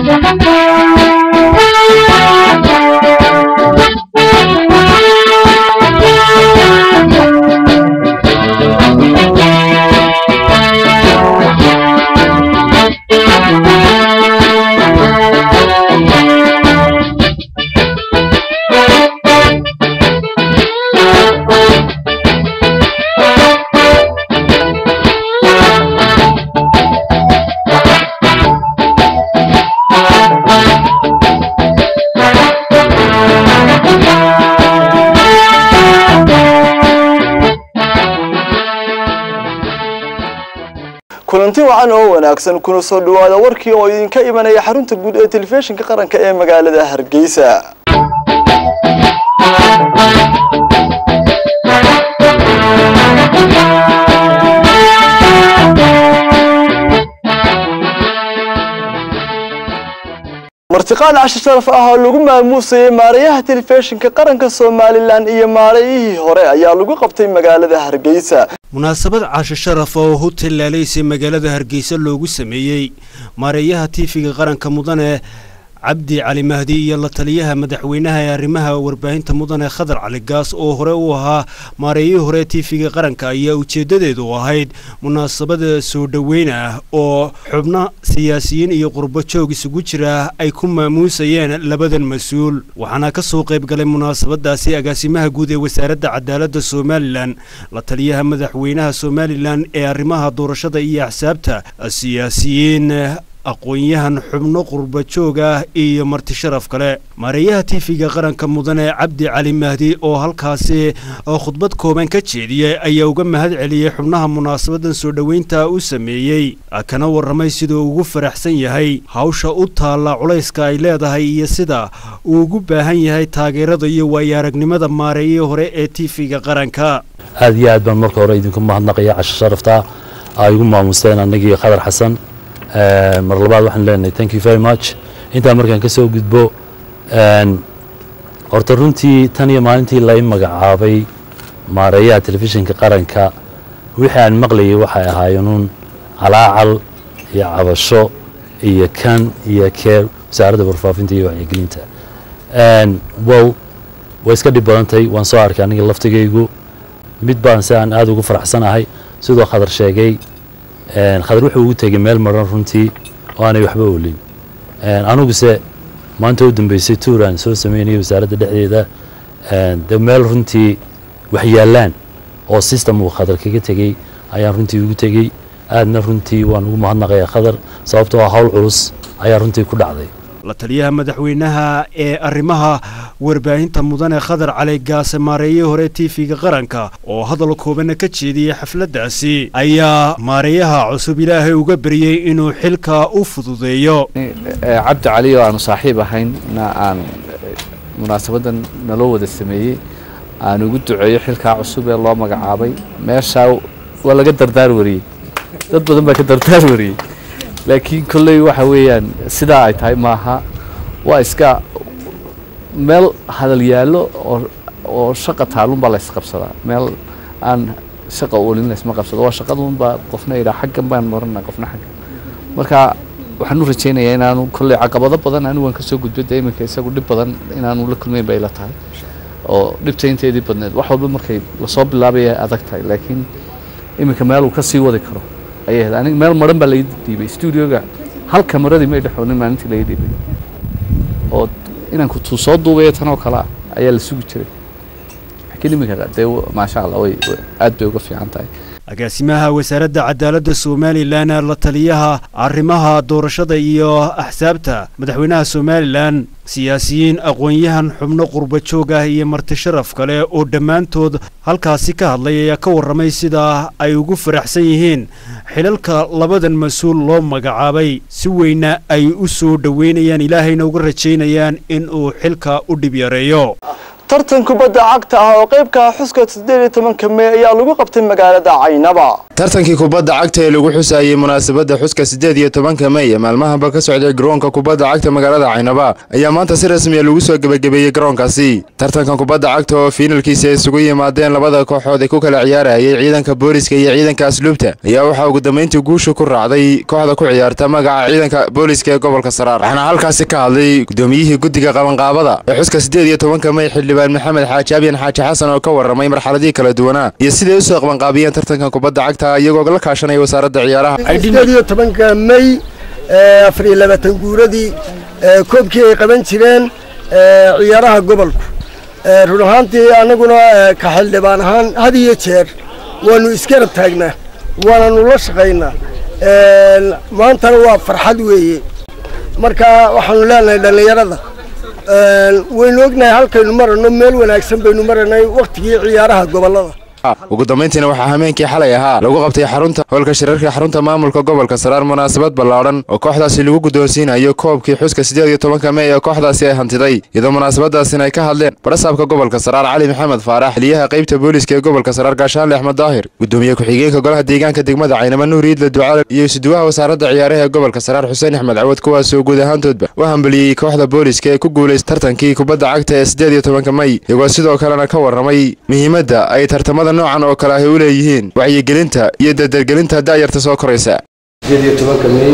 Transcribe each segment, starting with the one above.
kulanti wacan oo wanaagsan kuna soo dhawaada warkii oo idinka imanaya xarunta guud ee telefishinka qaranka ee magaalada hargeysa martiqaad casho sharaf ah oo lagu maamuusayay maarayaha telefishinka qaranka somalilan iyo maarayihii hore ayaa lagu qabtay magaalada hargeysa munaasabad casho sharaf oo hotel laaleysa magaalada hargeysa loogu sameeyey maareeyaha tiifiga qaranka mudane cabdi cali mahdi iyo la taliyaha madaxweynaha ee arrimaha warbaahinta mudane khadar cali gaas oo hore u ahaa maareeyihii hore tiifiga qaranka ayaa ujeeddadeedu ahayd munaasabada soo dhoweyn ah oo xubno siyaasiyiin iyo qurbo joog isugu jira ay ku maamuusayeen labadan mas-uul waxaana ka soo qayb galay munaasabadaasi agaasimaha guud ee wasaaradda cadaaladda somalilan la taliyaha madaxweynaha somalilan ee arrimaha doorashada iyo axsaabta siyaasiyiin aqoon-yahan xubno qurba joog ah iyo marti sharaf kale maareeyaha tiifiga qaranka mudane cabdi cali mahdi oo halkaasi khudbad kooban ka jeediyey ayaa uga mahad celiyey xubnaha munaasabadan soo dhoweynta u sameeyey kana warramay siduu ugu faraxsan yahay hawsha u taalla culayska ay leedahay iyo sida uu ugu baahan yahay taageerada iyo waayo aragnimada maareeyihii hore ee tiifiga qaranka aad iyo aad baan marka hore idinku mahadnaqaya casho sharafta ay igu maamusteen annagii khadar xasan mar labaad waxaan leenahay thank you very much intaa markaan ka soo gudbo horta runtii tan iyo maalintii lai magacaabay maareeyaha telefishinka qaranka wixii aan maqlayay waxay ahaayeenuun calaacal iyo cabasho iyo kan iyo keer wasaaradda warfaafinta iyo wacyigelinta wow way iska dhib badantay waan soo arkay aniga laftigaygu mid baan si aan aada ugu faraxsanahay sidoo khadar sheegay khadar wuxuu ugu tegay meel maran runtii oo aanay waxba oolin aniguse maanta u dambeysay tuuraan soo sameynaya wasaaradda dhexdeeda de meel runtii wax yaallaan oo system uu khadar kaga tegey ayaan runtii ugu tegey aadna runtii waan ugu mahadnaqaya khadar sababtoo hawl culus ayaa runtii ku dhacday la taliyaha madaxweynaha ee arrimaha warbaahinta mudane khadar cali gaase maareeyihii hore tiifiga qaranka oo hadal koobana ka jeediyey xafladdaasi ayaa maareeyaha cusub ilaahay uga baryey inuu xilka u fududeeyo cabdi cali oo aanu saaxiib ahayn na aan munaasabadan naloo wada sameeyey aan ugu duceeyo xilkaa cusub ee loo magacaabay meeshaa waa laga dardaar wariyey dad badan baa ka dardaar wariyey laakiin kolley waxa weeyaan sidaa ay tahay maaha waa iska meel hadal yaallo oo oo shaqa taalunbaa laysqabsadaa meel aan shaqa oolin laysma qabsado waa shaqadunbaa qofna idhaa xaggan baan marana qofna xaggan marka waxaan u rajaynayaa inaanu kolley caqabado badan anigu waan kasoo gudbo dee iminka isagu dhib badan inaanu la kulmayn bay la tahay oo dhibta inteedii badneed wax walba markay lasoo bilaabaya adag tahay laakiin iminka meel uu ka sii wadi karo ayay ahayd aniga meel maran baa laga dhiibay studioga hal kamaradii may dhexoonin maalintii laga dhiibay oo inanku tuu soo duubaya tan oo kale ah ayaa la sugi jiray laakiin iminka dee maasha allah way aad bay uga fiican tahay agaasimaha wasaaradda cadaaladda somalilan la taliyaha arrimaha doorashada iyo axsaabta madaxweynaha somalilan siyaasiyiin aqoon-yahan xubno qurba joog ah iyo marti sharaf kale oo dhammaantood halkaasi ka hadlay ayaa ka warramay sida ay ugu faraxsan yihiin xilalka labadan mas-uul loo magacaabay si weyna ay u soo dhoweynayaan ilaahayna uga rajaynayaan in uu xilka u dhib yareeyo tartan kubadda cagta ah oo qaybka xuska siddeed iyo tobanka mey ayaa lagu qabtay magaalada caynaba tartankii kubadda cagta ee lagu xusayey munaasabadda xuska siddeed iyo tobanka mey ee maalmahanba ka socday garoonka kubadda cagta magaalada caynaba ayaa maanta si rasmiya lagu soo gebagabeeyey garoonkaasi tartankan kubadda cagta oo fiinalkiisa ay isugu yimaadeen labada kooxood ee ku kala ciyaarayay ciidanka booliska iyo ciidanka asluubta ayaa waxaa ugu dambayntii guusha ku raacday kooxda ku ciyaarta magaca ciidanka booliska ee gobolka saraar waxaana halkaasi ka hadlay gudoomiyihii guddiga qabanqaabada ee xuska siddeed iyo tobanka mey xildhibaan maxamed xaaji abyan xaaji xasan oo ka warramay marxaladihii kala duwanaa iyo siday usoo qabanqaabiyeen tartankan kubadda cagta iyagoo la kaashanaya wasaaradda ciyaaraha sideed iyo tobanka mey afar iyo labaatan guuradii koobkii ay qaban jireen ciyaaraha gobolku run ahaantii annaguna ka xildhibaan ahaan had iyo jeer waanu isgarab taagnaa waananu la shaqaynaa maantana waa farxad weeye marka waxaanu leenahay dhallinyarada waynu ognahay halkaynu marano meel wanaagsan baynu maranay wakhtigii ciyaaraha gobollada ugu dambayntiina waxaa hameenkii xalay ahaa lagu qabtay xarunta hoolka shirarka xarunta maamulka gobolka saraar munaasabad ballaadhan oo kooxdaasi lagu guddoonsiinayo koobkii xuska siddeed iyo tobanka mey ee kooxdaasi ay hantiday iyadoo munaasabadaasina ay ka hadleen barasaabka gobolka saraar cali maxamed faarax xiliyaha qaybta booliska ee gobolka saraar gaashaanle axmed daahir gudoomiye ku-xigeenka golaha deegaanka degmada caynama nuur iidle ducaale iyo isuduwaha wasaaradda ciyaaraha ee gobolka saraar xuseen axmed cawad kuwaasoo guud ahaantoodba u hambeliyey kooxda booliska ee ku guulaystay tartankii kubadda cagta ee siddeed iyo tobanka mey iyagoo sidoo kalena ka warramay muhiimadda ay tartamada noocan oo kale ahy u leeyihiin wacyigelinta iyo dardargelinta da'yarta soo koraysa sideed iyo tobanka mey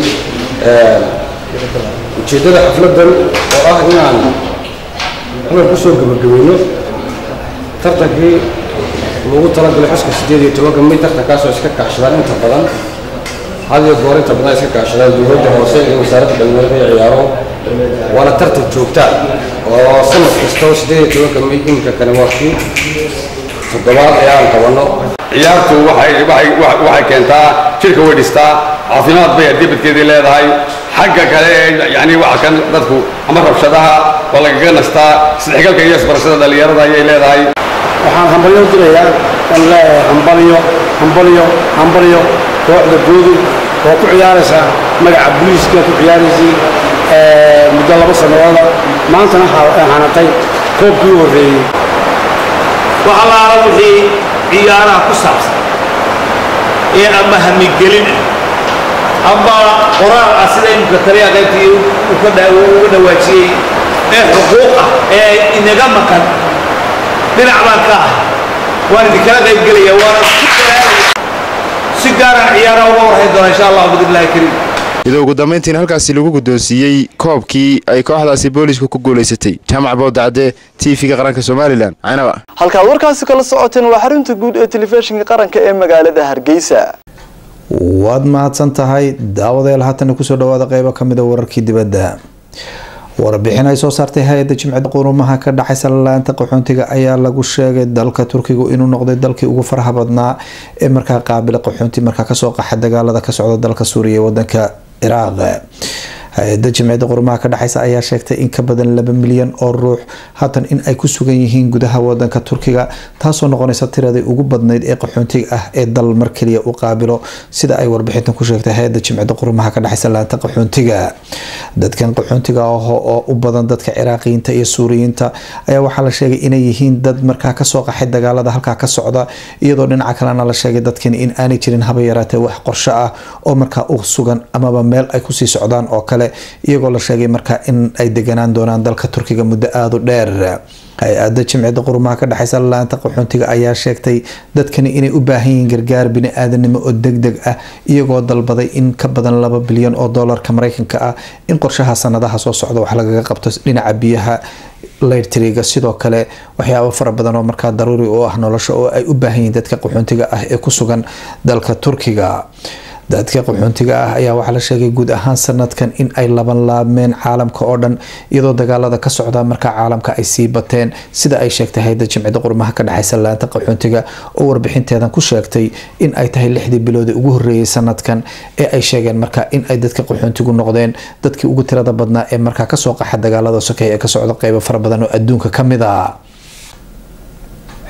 ujeeddada xafladdan oo ah inaan halkan ku soo gebagabayno tartankii lagu talagalay xuska siddeed iyo tobanka mey tartankaasoo iska kaashadaan inta badan had iyo goor inta badan iska kaashadaan dowladda hoose iyo wasaaradda dhalinyarada iyo ciyaaro waana tartan joogta oo sanad kastoo siddeed iyo tobanka mey iminka kane waa kii toddobaad ee aan qabanno ciyaartu waxay waxay waxay keentaa jirka way dhistaa caafimaad bay dibadkeedii leedahay xagga kale ee yani waxa kan dadku ama rabshadaha waa lagaga nastaa isdhexgalka iyo isbarashada dhallinyarada ayay leedahay waxaan hambalyo u dirayaa aan leeyahay hambalyo hambalyo hambalyo kooxda guudu oo ku ciyaaraysa magaca booliiska ku ciyaaraysay muddo laba sanadooda maantana hanatay koobkii u horreeyey wax allaala wixii ciyaaraha ku saabsan ee ama hamigelin ah ama qoraal ah sida imika taliya qaybtii uga dhawaajiyey ee xuquuq ah ee inaga maqan dhinac baan ka ah waan idinkala qaybgelaya waana si gaaraan ciyaaraha uga warhayn doona insha allah bidnillahi kariim iyadoo ugu dambayntiina halkaasi lagu guddoonsiiyey koobkii ay kooxdaasi booliisku ku guulaysatay jaamac boodacde tv-ga qaranka somalilan caynaba halkaad warkaasi kala socoteen waa xarunta guud ee telefishinka qaranka ee magaalada hargeysa waad mahadsan tahay daawadayaal haatana kusoo dhawaada qeybo kamid a wararkii dibadda warbixin ay soo saartay hay-adda jimcida qurumaha ka dhexaysa lalaanta qaxoontiga ayaa lagu sheegay dalka turkiga inuu noqday dalkii ugu faraha badnaa ee markaa qaabila qaxoonti markaa kasoo qaxa dagaalada ka socda dalka suuriya ee wadanka ciraaq hay-ada jimciyadda qurumaha ka dhexeysa ayaa sheegtay in ka badan laba milyan oo ruux haatan in ay ku sugan yihiin gudaha wadanka turkiga taasoo noqonaysa tiradii ugu badnayd ee qaxoontiga ah ee dal mar kaliya u qaabilo sida ay warbixintan ku sheegtay hay-ada jimciyadda qurumaha ka dhexeysa laanta qaxoontiga dadkan qaxoontiga ah oo u badan dadka ciraaqiyiinta iyo suuriyiinta ayaa waxaa la sheegay inay yihiin dad markaa kasoo qaxay dagaalada halkaa ka socda iyadoo dhinaca kalena la sheegay dadkan in aanay jirin haba yaraatee wax qorsho ah oo markaa u sugan amaba meel ay kusii socdaan oo kale iyagoo la sheegay markaa in ay deganaan doonaan dalka turkiga muddo aada u dheer hay-ada jimciyadda qurumaha ka dhexeysa laanta qaxoontiga ayaa sheegtay dadkani inay u baahan yihiin gargaar bini-aadanimo oo deg deg ah iyagoo dalbaday in ka badan laba bilyan oo doolarka mareykanka ah in qorshaha sanadaha soo socda wax lagaga qabto dhinaca biyaha leyrtriga sidoo kale waxyaabo fara badan oo markaa daruuri u ah nolosha oo ay u baahan yihiin dadka qaxoontiga ah ee ku sugan dalka turkiga dadka qaxoontiga ah ayaa waxaa la sheegay guud ahaan sanadkan in ay laban laabmeen caalamka oo dhan iyadoo dagaalada ka socda markaa caalamka ay sii bateen sida ay sheegtay hay-ada jimcida qurumaha ka dhexeysa laanta qaxoontiga oo warbixinteedan ku sheegtay in ay tahay lixdii biloodii ugu horreeyay sanadkan ee ay sheegeen markaa in ay dadka qaxoontigu noqdeen dadkii ugu tirada badnaa ee markaa kasoo qaxa dagaalada sokeeye ee ka socda qeybo fara badan oo adduunka ka mid a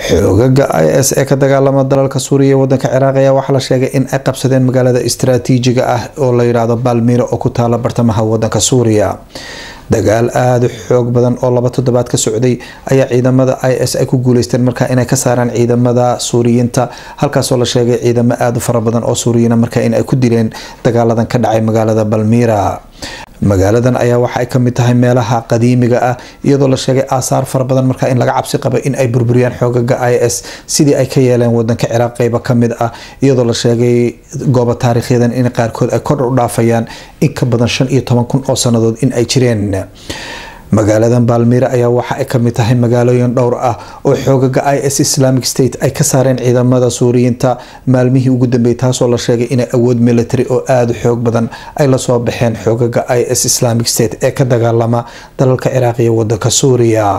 xoogaga i s ee ka dagaalama dalalka suuriya ee wadanka ciraaq ayaa waxaa la sheegay in ay qabsadeen magaalada istaraatiijiga ah oo la yidhaahdo balmiro oo ku taala bartamaha wadanka suuriya dagaal aada u xoog badan oo laba toddobaad ka socday ayaa ciidamada i s ay ku guuleysteen markaa inay ka saaraan ciidamada suuriyiinta halkaasoo la sheegay ciidamo aada u fara badan oo suuriyiina markaa in ay ku dileen dagaaladan ka dhacay magaalada balmira magaaladan ayaa waxa ay kamid tahay meelaha qadiimiga ah iyadoo la sheegay aasaar fara badan markaa in laga cabsi qaba in ay burburiyaan xoogaga i s sidii ay ka yeeleen wadanka ciraaq qeyba kamid ah iyadoo la sheegay goobo taariikhyadan in qaarkood ay kor u dhaafayaan in ka badan shan iyo toban kun oo sanadood in ay jireen magaaladan baalmiire ayaa waxa ay kamid tahay magaalooyin dhowr ah oo xoogaga i s islamic state ay ka saareen ciidamada suuriyiinta maalmihii ugu dambeeyay taasoo la sheegay inay awood military oo aada u xoog badan ay lasoo baxeen xoogaga i s islamic state ee ka dagaalama dalalka ciraaq iyo wadanka suuriya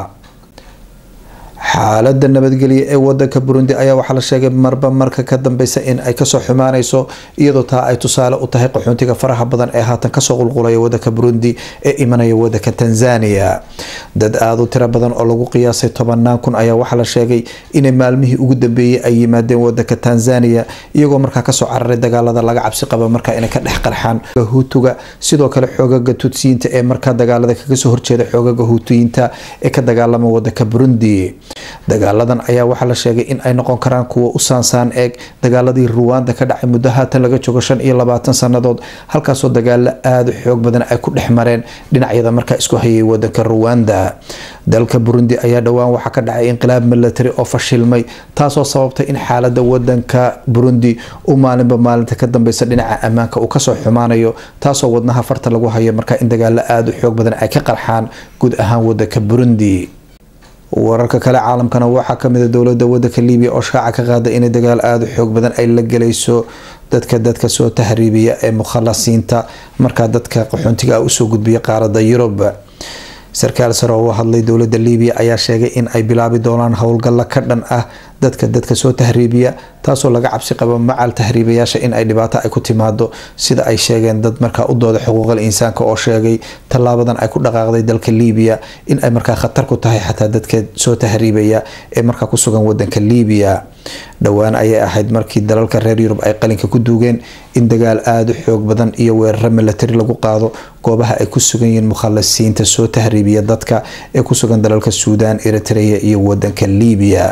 xaalada nabadgelya ee wadanka burundi ayaa waxaa la sheegay marba marka ka dambeysa in ay kasoo xumaaneyso iyadoo taa ay tusaale u tahay qaxoontiga faraha badan ee haatan kasoo qulqulaya wadanka burundi ee imanaya wadanka tanzania dad aada u tiro badan oo lagu qiyaasay tobanaan kun ayaa waxaa la sheegay inay maalmihii ugu dambeeyey ay yimaadeen wadanka tanzania iyagoo markaa kasoo cararay dagaalada laga cabsi qaba markaa inay ka dhex qarxaan hutuga sidoo kale xoogaga tutsiyiinta ee markaa dagaalada kaga soo horjeeda xoogaga hutuyiinta ee ka dagaalama wadanka burundi dagaaladan ayaa waxaa la sheegay in ay noqon karaan kuwa u saansaan eeg dagaaladii ruwanda ka dhacay muddo haatan laga joogo shan iyo labaatan sanadood halkaasoo dagaalo aada u xoog badan ay ku dhex mareen dhinacyada markaa isku hayay wadanka ruwanda dalka burundi ayaa dhowaan waxaa ka dhacay inqilaab military oo fashilmay taasoo sababtay in xaalada wadanka burundi u maalinba maalinta ka dambeysa dhinaca ammaanka uu kasoo xumaanayo taasoo wadnaha farta lagu hayo markaa in dagaalo aada u xoog badan ay ka qarxaan guud ahaan wadanka burundi wararka kale caalamkana waxaa kamid a dowlada wadanka libiya oo shaaca ka qaada inay dagaal aada u xoog badan ay la gelayso dadka dadka soo tahriibiya ee mukhalasiinta markaa dadka qaxoontiga ah usoo gudbiya qaarada yurub sarkaal sare oo u hadlay dowlada libiya ayaa sheegay in ay bilaabi doonaan howlgalla ka dhan ah dadka dadka soo tahriibiya taasoo laga cabsi qabo macal tahriibayaasha in ay dhibaato ay ku timaado sida ay sheegeen dad markaa u dooda xuquuqal insaanka oo sheegay tallaabadan ay ku dhaqaaqday dalka libiya in ay markaa khatar ku tahay xataa dadka soo tahriibaya ee markaa ku sugan wadanka libiya dhowaan ayay ahayd markii dalalka reer yurub ay qalinka ku duugeen in dagaal aada u xoog badan iyo weeraro military lagu qaado goobaha ay ku sugan yihiin mukhalasiinta soo tahriibiya dadka ee ku sugan dalalka suudaan eritrea iyo wadanka libiya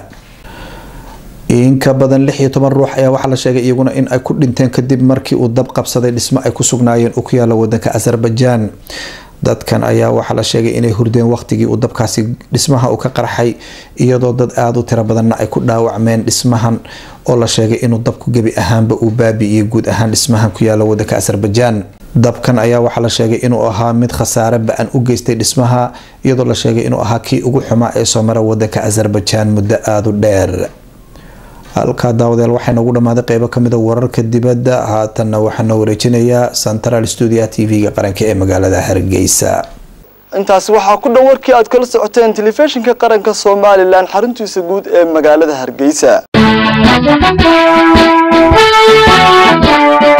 in ka badan lix iyo toban ruux ayaa waxaa la sheegay iyaguna in ay ku dhinteen kadib markii uu dab qabsaday dhismo ay ku sugnaayeen uu ku yaala wadanka azerbaijan dadkan ayaa waxaa la sheegay inay hurdeen waqtigii uu dabkaasi dhismaha uu ka qarxay iyadoo dad aada u tiro badanna ay ku dhaawacmeen dhismahan oo la sheegay inuu dabku gebi ahaanba uu baabi'iyey guud ahaan dhismahan ku yaala wadanka azerbaijan dabkan ayaa waxaa la sheegay inuu ahaa mid khasaare ba-an u geystay dhismaha iyadoo la sheegay inuu ahaa kii ugu xumaa ee soo mara wadanka azerbaijan muddo aada u dheer halkaa daawadeel waxaa noogu dhammaaday qeybo kamid a wararka dibadda haatanna waxaa noo wareejinayaa central studio t v-ga qaranka ee magaalada hargeysa intaasi waxaa ku dhan warkii aad kala socoteen telefishinka qaranka somalilan xaruntiisa guud ee magaalada hargeysa